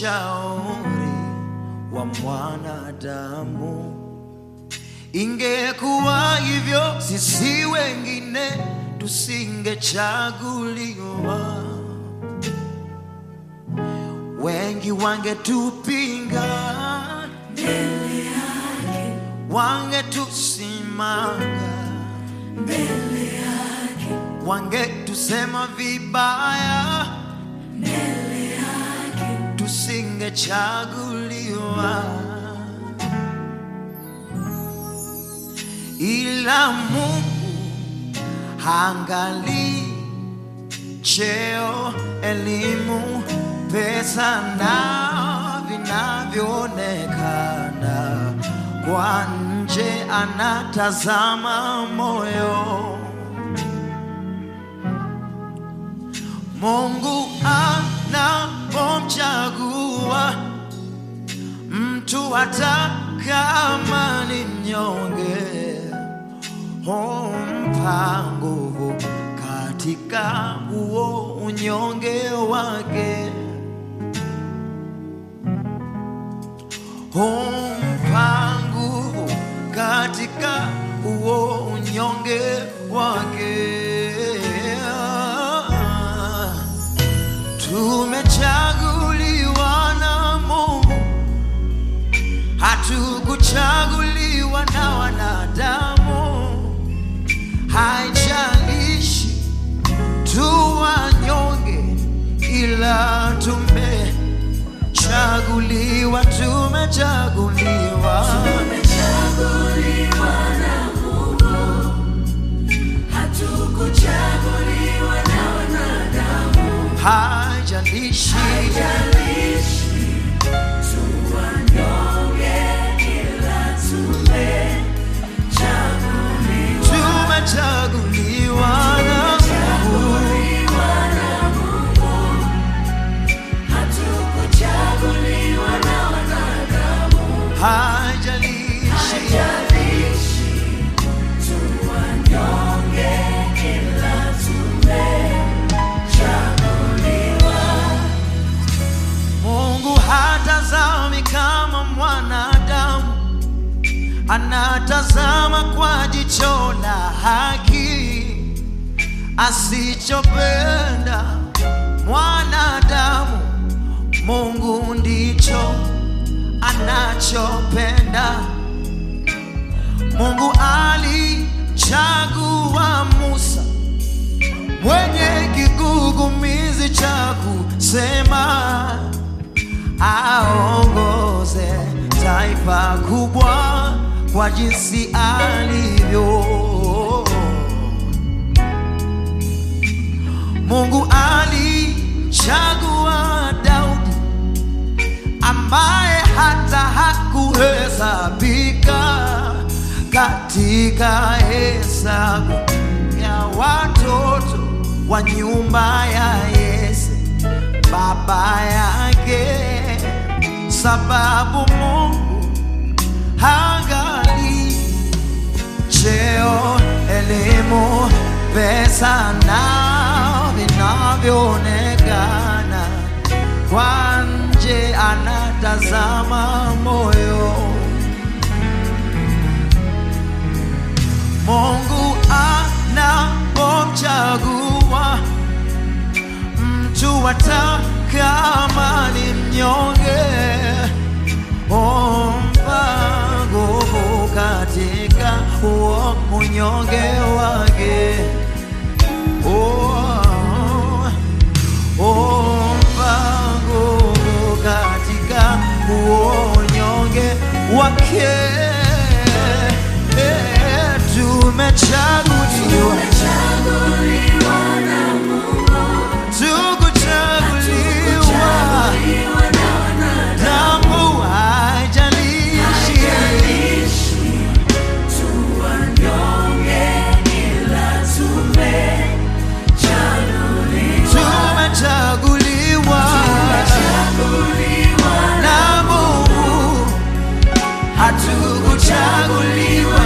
ushauri wa mwanadamu. Ingekuwa hivyo, sisi wengine tusingechaguliwa, wengi wangetupinga, wangetusimanga, wangetusema vibaya, tusingechaguliwa. ila Mungu haangalii cheo, elimu, pesa na vinavyoonekana kwa nje, anatazama moyo. Mungu anapomchagua mtu hata kama ni mnyonge humpa nguvu katika huo unyonge wake, humpa nguvu katika huo unyonge wake. Tumechaguliwa na Mungu, hatukuchaguliwa na wanadamu. Haijalishi tu wanyonge, ila tumechaguliwa, tumechaguliwa. Tumechaguliwa na Mungu, hatukuchaguliwa na wanadamu. Haijalishi Haijalishi tu wanyonge, ila tumechaguliwa. tumechaguliwa na Mungu. Tumechaguliwa na Mungu, hatukuchaguliwa na wanadamu. Haijalishi Haijalishi tu wanyonge, ila tumechaguliwa. Mungu hatazami kama mwanadamu, anatazama kwa jicho la haki. Asichopenda mwanadamu, Mungu ndicho anachopenda. Mungu alichagua Musa mwenye kigugumizi cha kusema aongoze taifa kubwa kwa jinsi alivyo. Mungu alichagua Daudi ambaye hata hakuhesabika katika hesabu ya watoto wa nyumba ya Yese baba yake, sababu Mungu hangali cheo, elimu, pesa na vinavyoonekana kwa nje, anatazama moyo. Mungu anapomchagua mtu hata kama ni mnyonge, humpa nguvu katika huo unyonge wake. Oh, humpa nguvu katika huo unyonge wake. Eh, Tumechaguliwa, Tumechaguliwa na Mungu, tukuchaguliwa tumechaguliwa na wanadamu. Damu haijalishi, Haijalishi tu wanyonge, ila tumechaguliwa. tumechaguliwa Tumechaguliwa na Mungu, hatukuchaguliwa